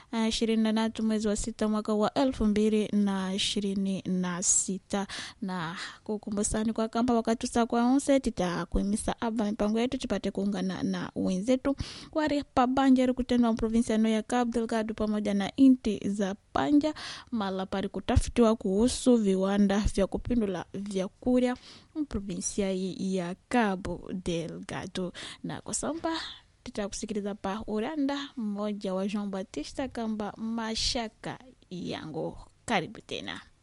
ishirini na tatu mwezi wa sita mwaka wa elfu mbili na ishirini na sita na kukumbusani kwa kamba wakati usa kwa onse titakuimisa aba mipango yetu tupate kuungana na wenzetu wari pabanjeri kutendwa provinsia no ya Cabo Delgado pamoja na inti za panja mala pari kutafitiwa kuhusu viwanda vya kupindula vyakurya provinsia ya Cabo Delgado na kwa samba tutakusikiliza pa uranda mmoja wa Jean Batista kamba mashaka yangu karibu tena